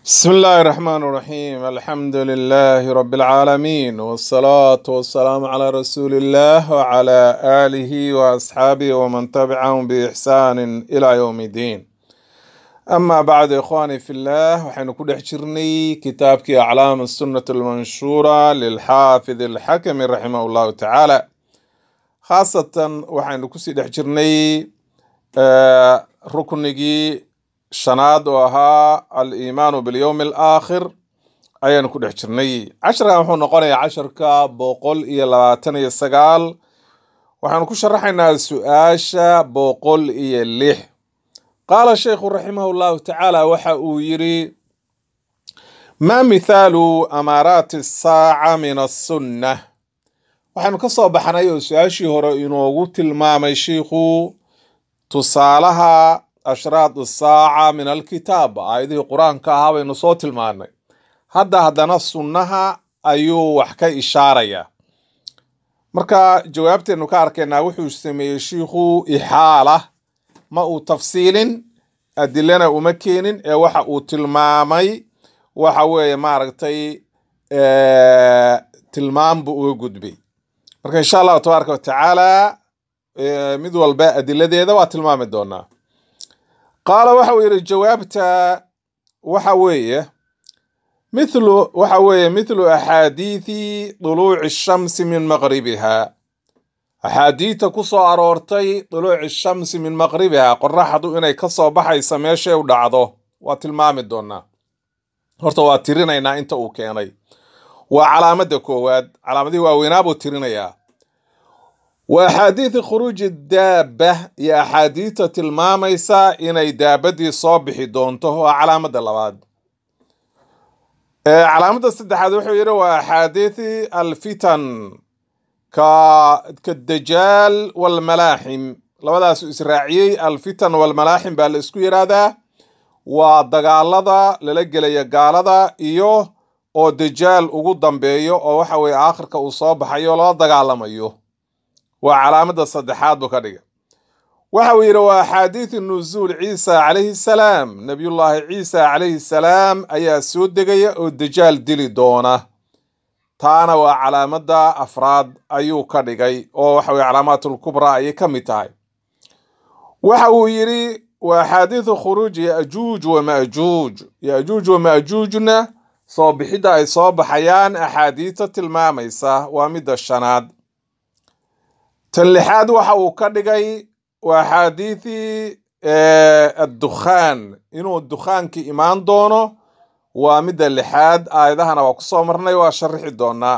بسم الله الرحمن الرحيم الحمد لله رب العالمين والصلاة والسلام على رسول الله وعلى آله وأصحابه ومن تبعهم بإحسان إلى يوم الدين أما بعد إخواني في الله وحين كل حجرني كتابك أعلام السنة المنشورة للحافظ الحكم رحمه الله تعالى خاصة وحين كسي حجرني آه ركنجي shanaad oo ahaa aliimaanu bilyowmi alaakhir ayaanu ku dhex jirnay casharkan wuxuu noqonayaa casharka boqol iyo labaatan iyo sagaal waxaanu ku sharaxaynaa su-aasha boqol iyo lix qaala sheikhu raximahu llahu tacaala waxa uu yidhi maa mithaalu amaaraati asaaca min assunna waxaanu ka soo baxnay oo su-aashii hore inoogu tilmaamay shiikhu tusaalaha ashraad saaca min alkitaab aayadihii qur-aanka ahaa baynu soo tilmaanay hadda haddana sunnaha ayuu wax ka ishaarayaa marka jawaabteenu ka arkaynaa wuxuu sameeyey shiikhu ixaala ma uu tafsiilin adilana uma keenin ee waxa uu tilmaamay waxa weeye maaragtay tilmaam buu uga gudbay marka insha allahu tabaaraka watacaala mid walba adiladeeda waa tilmaami doonaa qaala waxa uu yidhi jawaabta waxa weeye mithlu waxa weeye mithlu axaadiidi duluuci shamsi min maqribiha axaadiidta ku soo aroortay duluuci shamsi min maqribiha qoraxdu inay ka soo baxaysa meeshay u dhacdo waa tilmaami doonaa horta waa tirinaynaa inta uu keenay waa calaamadda koowaad calaamadihii waaweynaa buu tirinayaa wa axaadiidi khuruuji daaba iyo axaadiidta tilmaamaysa inay daabadii soo bixi doonto waa calaamadda labaad calaamadda saddexaad wuxuu yidhi waa axaadiidi alfitan ka kadajaal walmalaaxim labadaasu israaciyey alfitan walmalaaxim baa la isku yidhaahdaa waa dagaalada lala gelaya gaalada iyo oo dajaal ugu dambeeyo oo waxa weye aakhirka uu soo baxayo lala dagaalamayo waa calaamadda saddexaad buu ka dhigay waxa uu yidhi waa axaadiidu nuzuul ciisa calayhi salaam nebiyullaahi ciisa calayhi salaam ayaa soo degaya oo dajaal dili doona taana waa calaamadda afraad ayuu ka dhigay oo waxa weye calaamaatulkubraa ayay ka mid tahay waxa uu yidhi waa axaadiidu khuruuji yajuuj wa majuuj yajuuj wa majuujna soo bixidda ay soo baxayaan axaadiidta tilmaamaysa waa midda shanaad tan lixaad waxa uu ka dhigay waa axaadiidii addukhaan inuu dukhaankii imaan doono waa midda lixaad aayadahana waa ku soo marnay waa sharixi doonaa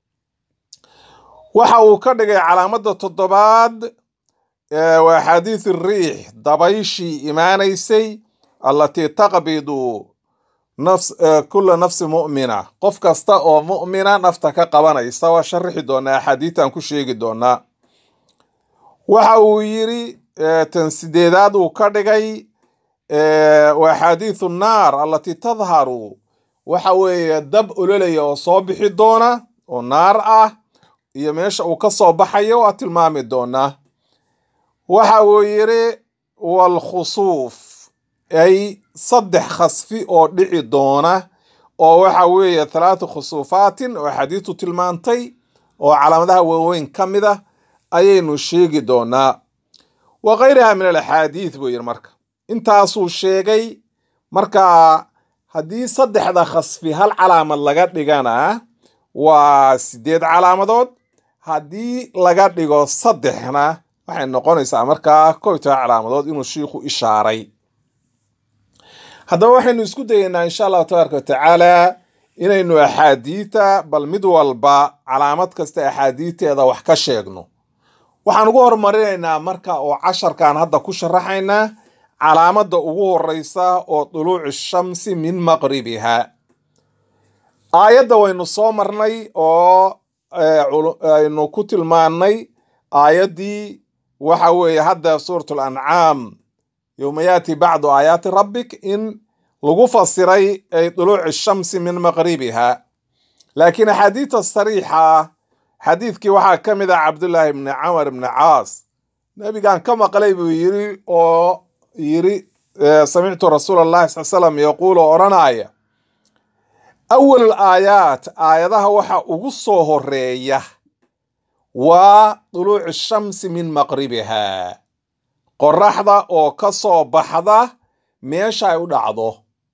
waxa uu ka dhigay calaamadda toddobaad waa axaadiid riix dabayshii imaanaysay allatii taqbidu nafs kula nafsi mu'mina qof kasta oo mu'mina nafta ka qabanaysa waa sharixi doonaa axaadiidtan ku sheegi doonaa waxa uu yidhi tan sideedaad uu ka dhigay waa axaadiidu naar allatii tadharu waxa weeye dab ololaya oo soo bixi doona oo naar ah iyo meesha uu ka soo baxayo waa tilmaami doonaa waxa uu yidhi walkhusuuf ay saddex khasfi oo dhici doona oo waxa weeye thalaathu khusuufaatin oo axaadiistu tilmaantay oo calaamadaha waaweyn ka mid ah ayaynu sheegi doonaa wa kayriha min alaxaadiid buu yidhi marka intaasuu sheegay marka haddii saddexda khasfi hal calaamad laga dhigana waa sideed calaamadood haddii laga dhigo saddexna waxay noqonaysaa markaa kow toban calaamadood inuu shiikhu ishaaray haddaba waxaynu isku dayeynaa insha allahu tabaaraka watacaala inaynu axaadiidta bal mid walba calaamad kasta axaadiidteeda wax ka sheegno waxaan ugu horumarinaynaa marka oo casharkan hadda ku sharaxaynaa calaamadda ugu horeysa oo duluuci shamsi min maqribiha aayadda waynu soo marnay oo aynu ku tilmaannay aayaddii waxa weeye hadda suuratu lancaam yowma yaati bacdu aayaati rabbik in lagu fasiray ay duluuci shamsi min maqribiha laakiin axaadiidta sariixa xadiidkii waxaa ka mid ah cabdullaahi ibni camar ibni caas nebigan ka maqlay buu yiri oo yiri samictu rasuula allahi sal slam yaquulu odhanaya awalul aayaat aayadaha waxa ugu soo horeeya waa duluucu shamsi min maqribiha qoraxda oo ka soo baxda meesha ay u dhacdo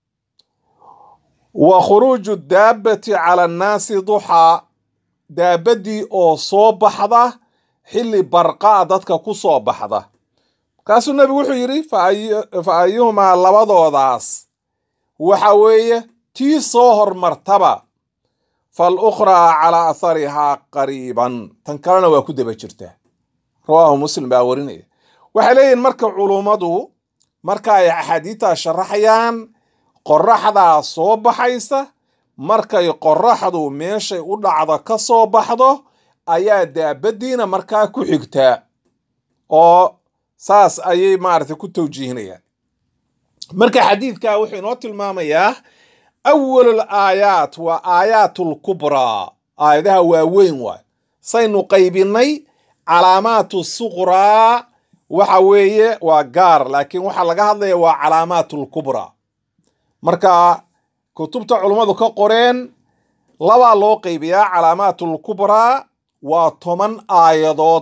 wa khuruuju daabbati cala annaasi duxaa daabaddii oo soo baxda xilli barqaa dadka ku soo baxda markaasuu nebigu wuxuu yidhi fa ayuhumaa labadoodaas waxa weeye tii soo hormartaba fal ukhraa calaa atharihaa qariiban tan kalena waa ku daba jirtaa rawaahu muslim baa warinaya waxay leeyihin marka culummadu marka ay axaadiidtaa sharaxayaan qoraxdaa soo baxaysa markay qoraxdu meeshay u dhacdo ka soo baxdo ayaa daabaddiina markaa ku xigtaa oo saas ayay maaragtay ku tawjiihinayaan marka xadiidka wuxuu inoo tilmaamayaa awalul aayaat waa aayaatul kubraa aayadaha waaweyn waay saynu qaybinay calaamaatu suqraa waxa weeye waa gaar laakiin waxaa laga hadlaya waa calaamaatul kubraa marka kutubta culummadu ka qoreen labaa loo qaybiyaa calaamaatul kubraa waa toban aayadood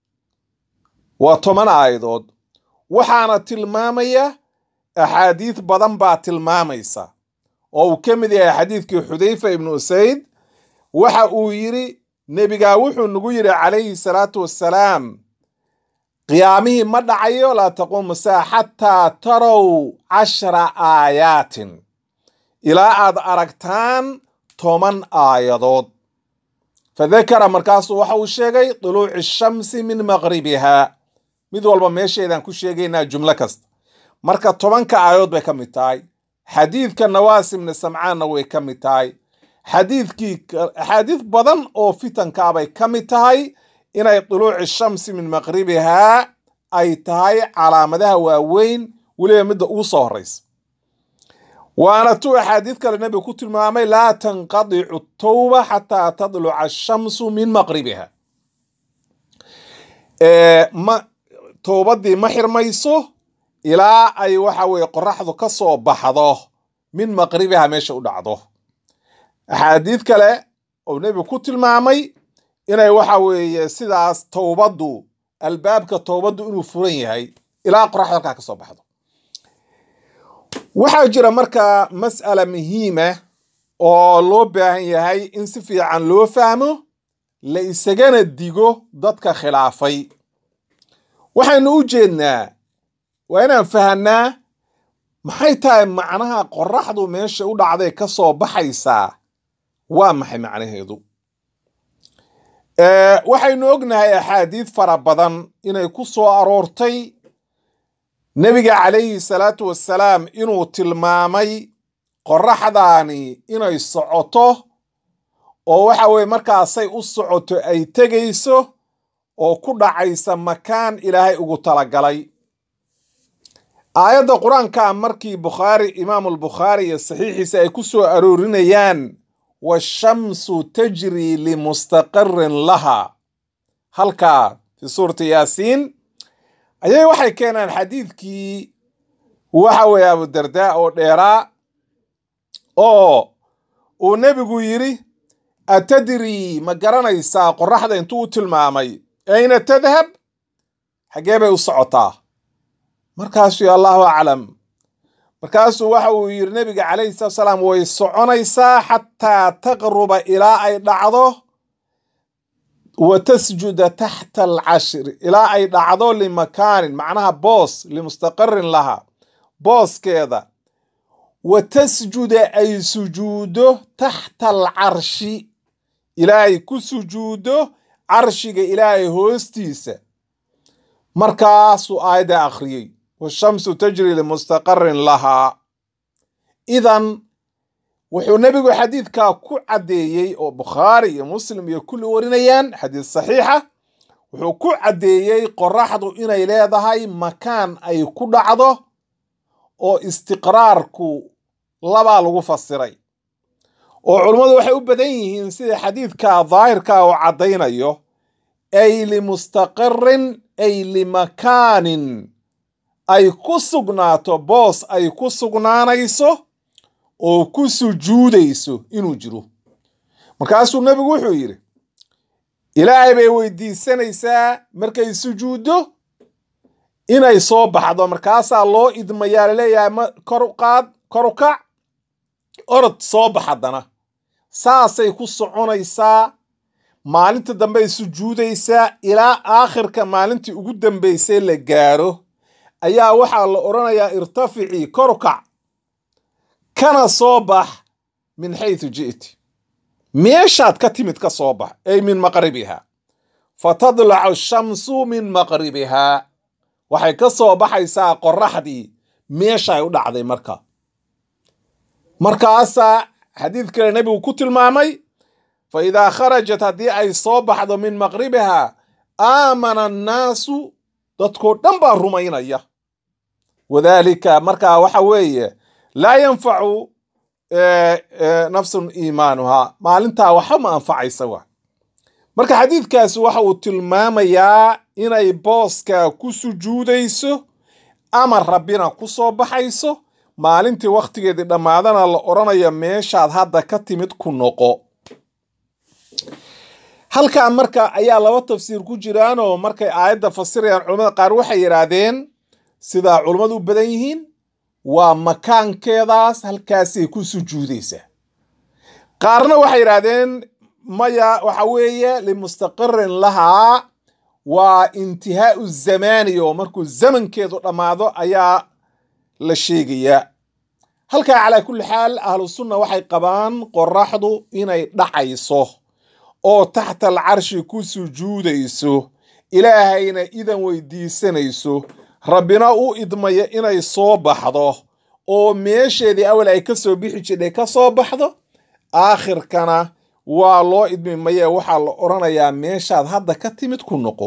waa toban aayadood waxaana tilmaamaya axaadiid badan baa tilmaamaysa oo uu ka mid yahay xadiidkii xudayfa ibnu usayd waxa uu yidhi nebigaa wuxuu nagu yidhi calayhi salaatu wassalaam qiyaamihii ma dhacayo laa taquumu saa xataa tarow cashara aayaatin ilaa aad aragtaan toban aayadood fadakara markaasuu waxa uu sheegay duluuci shamsi min maqribiha mid walba meesheedaan ku sheegaynaa jumlo kasta marka tobanka aayadood bay ka mid tahay xadiidka nawaas ibni samcaanna way ka mid tahay xadiidkii axaadiid badan oo fitankaabay ka mid tahay inay duluuci shamsi min maqribihaa ay tahay calaamadaha waaweyn weliba midda ugu soo horeysa waana tu axaadiid kale nebiga ku tilmaamay laa tanqadicu tawba xataa tadluca ashamsu min maqribiha ma towbaddii ma xirmayso ilaa ay waxa weye qoraxdu ka soo baxdo min maqribiha meesha u dhacdo axaadiid kale oo nebigu ku tilmaamay inay waxa weeye sidaas towbaddu albaabka towbaddu inuu furan yahay ilaa qoraxdu halkaa ka soo baxdo waxaa jira markaa mas'ala muhiima oo loo baahan yahay in si fiican loo fahmo la isagana digo dadka khilaafay waxaynu u jeednaa waa inaan fahanaa maxay tahay macnaha qoraxdu meesha u dhacday ka soo baxaysaa waa maxay macnaheedu waxaynu ognahay axaadiid fara badan inay ku soo aroortay nebiga calayhi salaatu wassalaam inuu tilmaamay qoraxdaani inay socoto oo waxa weye markaasay u socoto ay tegayso oo ku dhacaysa makaan ilaahay ugu talagalay aayadda qur-aanka markii bukhaari imaamulbukhaari iyo saxiixiisa ay ku soo aroorinayaan washamsu tajri limustaqarin laha halkaa fi suurati yaasiin ayay waxay keenaan xadiidkii waxa weeye abudardaa oo dheeraa oo uu nebigu yidhi atadrii ma garanaysaa qoraxda intuu u tilmaamay ayna tadhab xaggee bay u socotaa markaasuu allahu aclam markaasuu waxa uu yidhi nebiga calayhi salatu salaam way soconaysaa xataa taqruba ilaa ay dhacdo wa tasjuda taxta alcashri ilaa ay dhacdo limakaanin macnaha boos limustaqarin laha booskeeda wa tasjuda ay sujuudo taxta alcarshi ilaahay ku sujuudo carshiga ilaahay hoostiisa markaasuu aayadda akhriyey washamsu tajri limustaqarin lahaa idan wuxuu nebigu xadiidkaa ku caddeeyey oo bukhaari iyo muslim iyo kulli warinayaan xadiid saxiixa wuxuu ku caddeeyey qoraxdu inay leedahay makaan ay ku dhacdo oo istiqraarku labaa lagu fasiray oo culummadu waxay u badan yihiin sida xadiidka daahirka oo caddaynayo ay limustaqarin ay limakaanin ay ku sugnaato boos ay ku sugnaanayso oo ku sujuudayso inuu jiro markaasuu nebigu wuxuu yidhi ilaahay bay weydiisanaysaa markay sujuuddo inay soo baxdo markaasaa loo idmayaa laleeyahay ma kor u qaad kor u kac orod soo bax haddana saasay ku soconaysaa maalinta dambey sujuudaysaa ilaa aakhirka maalintii ugu dambaysay la gaaro ayaa waxaa la odhanayaa irtaficii kor u kac kana soo bax min xaytu ji'ti meeshaad ka timid ka soo bax ay min maqribiha fatadlacu shamsu min maqribihaa waxay ka soo baxaysaa qoraxdii meeshaay u dhacday marka markaasaa xadiid kale nebigu ku tilmaamay fa idaa kharajat haddii ay soo baxdo min maqribihaa aamana annaasu dadkoo dhan baa rumaynaya wadaalika markaa waxa weeye laa yanfacu nafsun iimaanuhaa maalintaa waxa ma anfacaysa wa marka xadiidkaasi waxa uu tilmaamayaa inay booska ku sujuudayso ama rabbina ku soo baxayso maalintii wakhtigeedii dhammaadana la odhanaya meeshaad hadda ka timid ku noqo halkan marka ayaa laba tafsiir ku jiraanoo markay aayadda fasirayaan culamada qaar waxay yidhaahdeen sidaa culummadu u badan yihiin waa makaankeedaas halkaasay ku sujuudaysaa qaarna waxay yidhaahdeen maya waxa weeye limustaqirin lahaa waa intihaau zamaani oo markuu zamankeedu dhammaado ayaa la sheegayaa halkaa calaa kulli xaal ahlu sunna waxay qabaan qoraxdu inay dhacayso oo taxta alcarshi ku sujuudayso ilaahayna idan weydiisanayso rabbina u idmaya inay soo baxdo oo meesheedii awal ay ka soo bixi jidhay ka soo baxdo aakhirkana waa loo idmi maye waxaa la odhanayaa meeshaad hadda ka timid ku noqo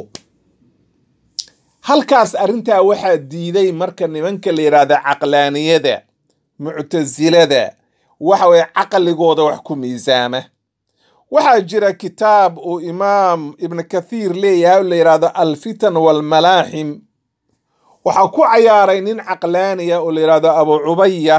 halkaas arrintaa waxaa diiday marka nimanka la yidhaahda caqlaaniyada muctasilada waxa weye caqligooda wax ku miisaama waxaa jira kitaab uu imaam ibn kathiir leeyahay oo la yidhaahdo alfitan walmalaaxim waxaa ku cayaaray nin caqlaaniya oo la yidhaahdo abu cubaya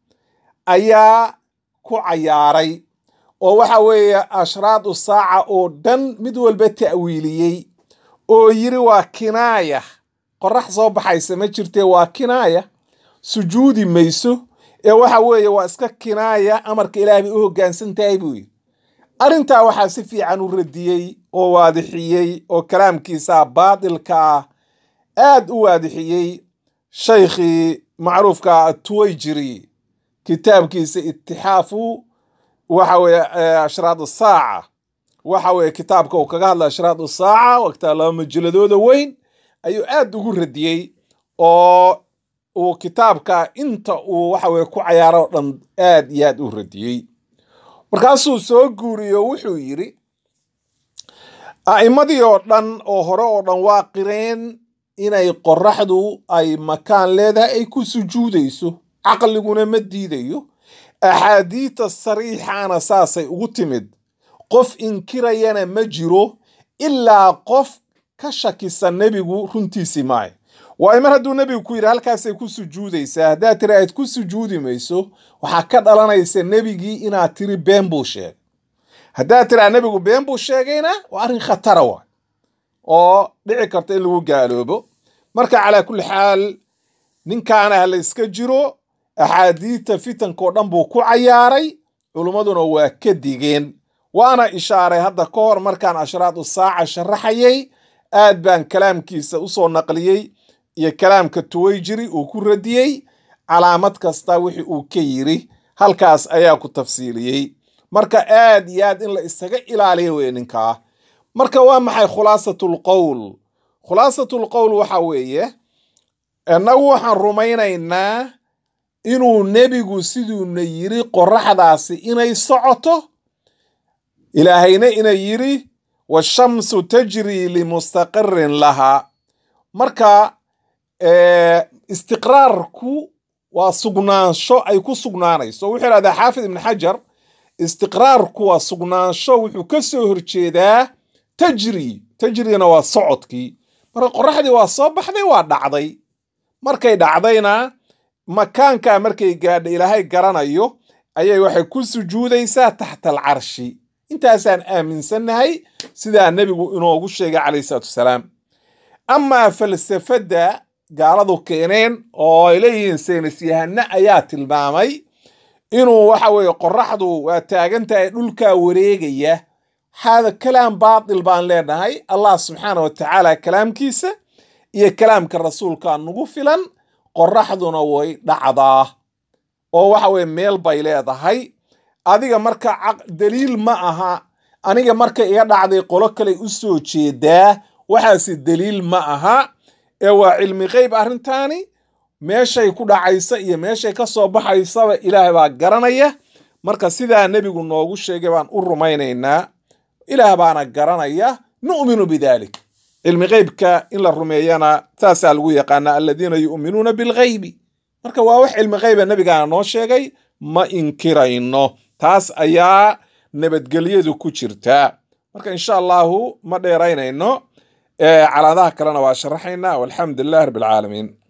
ayaa ku cayaaray oo waxa weeye ashraadu saaca oo dhan mid walba ta'wiiliyey oo yiri waa kinaaya qorax soo baxaysa ma jirtee waa kinaaya sujuudi mayso ee waxa weeye waa iska kinaaya amarka ilaahay bay u hoggaansan tahay buu yidhi arrintaa waxaa si fiican u radiyey oo waadixiyey oo kalaamkiisa baatilka ah aad u waadixiyey shaykhii macruufka atuwayjiri kitaabkiisa itixaafu waxa weeye ashraad saaca waxa weeye kitaabka uu kaga hadla ashraad saaca wagtaa laba majaladooda weyn ayuu aad ugu radiyey oo uu kitaabka inta uu waxa weye ku cayaaro o dhan aad iyo aad u radiyey markaasuu soo guuriyo wuxuu yidhi a'immadii oo dhan oo hore oo dhan waa qireen inay qoraxdu ay makaan leedahay ay ku sujuudayso caqliguna ma diidayo axaadiita sariixaana saasay ugu timid qof inkirayana ma jiro ilaa qof ka shakisa nebigu runtiisii maayo waayo mar hadduu nebigu ku yidhi halkaasay ku sujuudaysaa haddaad tiri aad ku sujuudi mayso waxaa ka dhalanaysa nebigii inaad tiri been buu sheegay haddaad tiraa nebigu been buu sheegayna waa arrin khatara wa oo dhici karta in lagu gaaloobo marka calaa kulli xaal ninkaana ha la yska jiro axaadiidta fitankao dhan buu ku cayaaray culummaduna waa ka digeen waana ishaaray hadda ka hor markaan ashraadu saaca sharaxayay aad baan kalaamkiisa usoo naqliyey iyo kalaamka tuwayjiri uu ku radiyey calaamad kasta wixii uu ka yiri halkaas ayaa ku tafsiiliyey marka aad iyo aad in la isaga ilaaliya wey ninkaa marka waa maxay khulaasatul qowl khulaasatul qowl waxa weeye innagu waxaan rumaynaynaa inuu nebigu siduuna yiri qoraxdaasi inay socoto ilaahayna inay yiri washamsu tajrii limustaqirin lahaa marka istiqraarku waa sugnaansho ay ku sugnaanayso wuxuu ihahdaa xaafid ibn xajar istiqraarku waa sugnaansho wuxuu ka soo horjeedaa tajri tajrina waa socodkii marka qoraxdii waa soo baxday waa dhacday markay dhacdayna makaankaa markay gaadha ilaahay garanayo ayay waxay ku sujuudaysaa taxta alcarshi intaasaan aaminsannahay sidaa nebigu inoogu sheegay calayhi salaatu wasalaam amaa falsafadda gaaladu keeneen oo ay leeyihiin saynis yahane ayaa tilmaamay inuu waxa weeye qoraxdu waa taagan tahay dhulkaa wareegaya hada kalaam baatil baan leenahay allah subxaana wa tacaala kalaamkiisa iyo kalaamka rasuulka nagu filan qoraxduna way dhacdaa oo waxa weye meel bay leedahay adiga marka daliil ma aha aniga marka iga dhacday qolo kale u soo jeedaa waxaasi daliil ma aha ee waa cilmi qeyb arrintaani meeshay ku dhacaysa iyo meeshay ka soo baxaysaba ilaahay baa garanaya marka sidaa nebigu noogu sheegay baan u rumaynaynaa ilaah baana garanaya nu'minu bidalik cilmi qeybka in la rumeeyana saasaa lagu yaqaanaa aladiina yu'minuuna bilghaybi marka waa wax cilmi qeyba nebigaana noo sheegay ma inkirayno taas ayaa nabadgelyadu ku jirtaa marka insha allahu ma dheeraynayno calaadaha kalena waa sharaxaynaa walxamdu lilah rabbi alcaalamiin